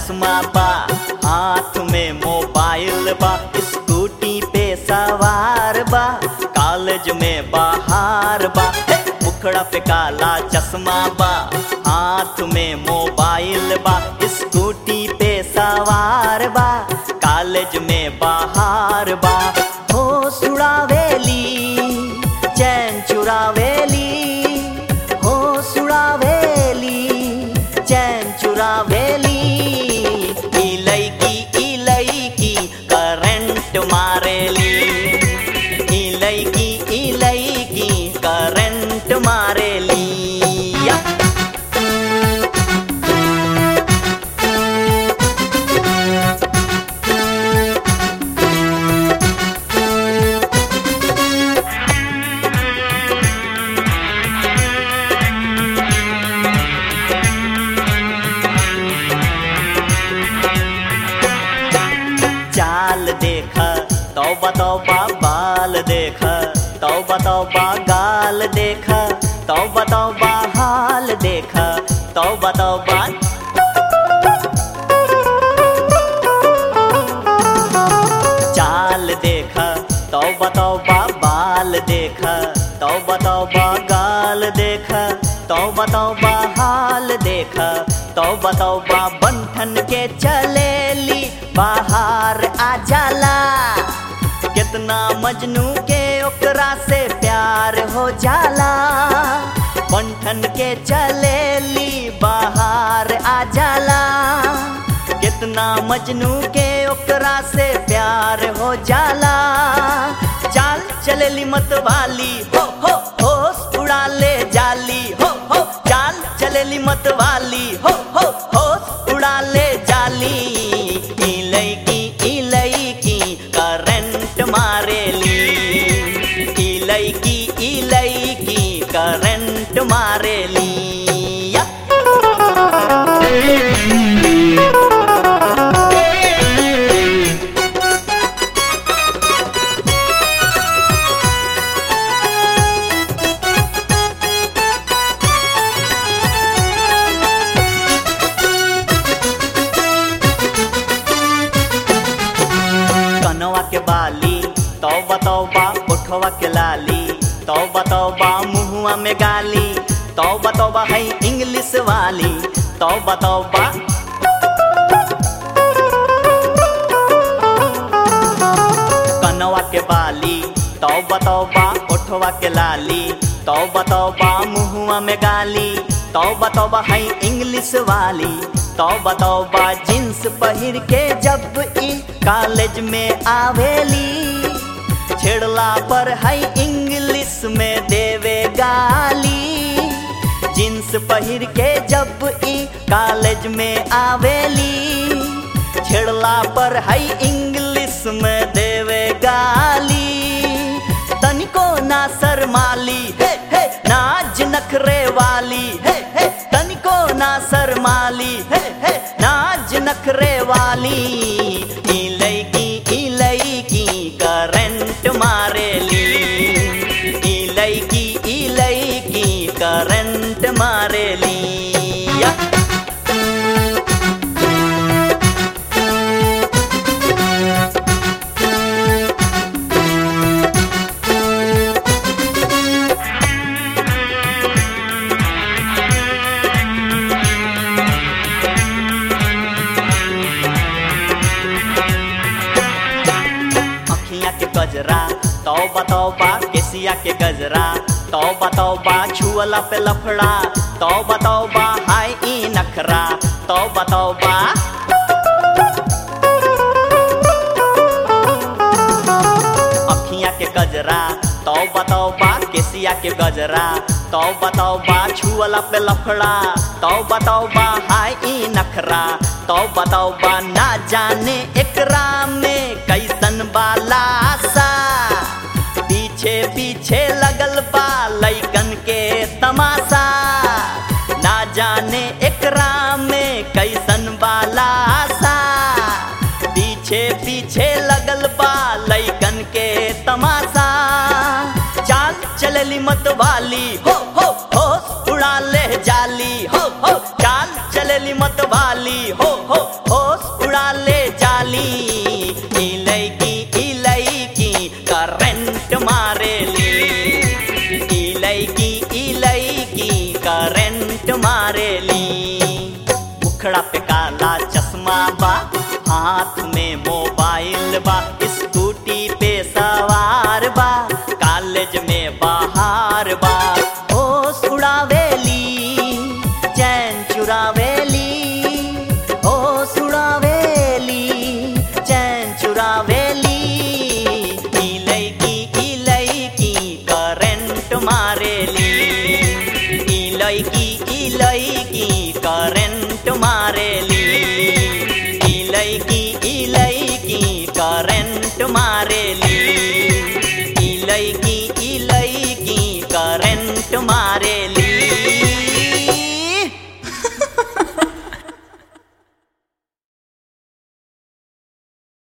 चश्मा बा हाथ में मोबाइल बा स्कूटी पे सवार बा कॉलेज में बाहर बा हे, मुखड़ा पे काला चश्मा बा हाथ में मोबाइल बा स्कूटी पे सवार बा कॉलेज में बाहर बा हो सुड़ावेली चैन चुरावेली हो सुड़ावेली चैन चुरावेली ई लईकी ई लईकी करंट मारेली ई लईकी ई लईकी करंट मारेली या चाल देख तौबा तौबा बाल देख तौबा तौबा गाल देख तौबा तौबा हाल देख तौबा तौबा चाल देख तौबा तौबा बाल देख तौबा तौबा गाल देख तौबा तौबा हाल देख तौबा तौबा बंठन के चलेली बाहर आ जाला कितना मजनू के ओकरा से प्यार हो जाला बंठन के चलेली बाहर आ जाला कितना मजनू के ओकरा से प्यार हो जाला चाल चलेली मत वाली हो हो होश उड़ा ले जाली हो हो चाल चलेली मत वाली हो हो होश उड़ा ले जाली ई लईकी ई लईकी करंट मारेली ई लईकी ई लईकी करंट मारेली या कनवा के बाली तौबा तौबा उठवा के लाली तौबा तौबा मुहुआ में गाली तौबा तौबा है इंग्लिश वाली तौबा तौबा कनवा के बाली तौबा तौबा उठवा के लाली तौबा तौबा मुहुआ में गाली तौबा तौबा है इंग्लिश वाली तौबा तौबा जींस पहिर के जब ई कॉलेज में आवेली छेड़ला पर है इंग्लिश में देवे गाली जींस पहिर के जब ई कॉलेज में आवेली छेड़ला पर है इंग्लिश में देवे गाली तनिको ना शर्माली हे हे नाज नखरे वाली हे हे तनिको ना शर्माली हे हे नाज नखरे वाली ई लईकी ई लईकी करंट मारेली ई लईकी ई लईकी करंट मारेली या अखियाँ के गजरा तौबा तौबा केसिया के गजरा तौबा तौबा छुअला पे लफड़ा तौबा तौबा हाय ई नखरा तौबा तौबा अखियाँ के गजरा तौबा तौबा केसिया के गजरा तौबा तौबा छुअला पे लफड़ा तौबा तौबा हाय ई नखरा तौबा तौबा ना जाने एकरा में कैसन बाला सा पीछे पीछे लगल बा लैकन के तमाशा ना जाने एकरा में कैसन बाला सा पीछे पीछे लगल बा लैकन के तमाशा चाल चलली मत वाली हो हो हो उड़ा ले जाली हो हो चाल चलली मत वाली हो हो हो बा हाथ में मोबाइल बा स्कूटी पे सवार बा कॉलेज में बाहर बा होश उड़ावेली चैन चुरावेली होश उड़ावेली चैन चुरावेली ई लईकी ई लईकी करंट मारेली ई लईकी ई लईकी करंट मारेली ई लईकी ई लईकी करंट मारेली ई लईकी ई लईकी करंट मारे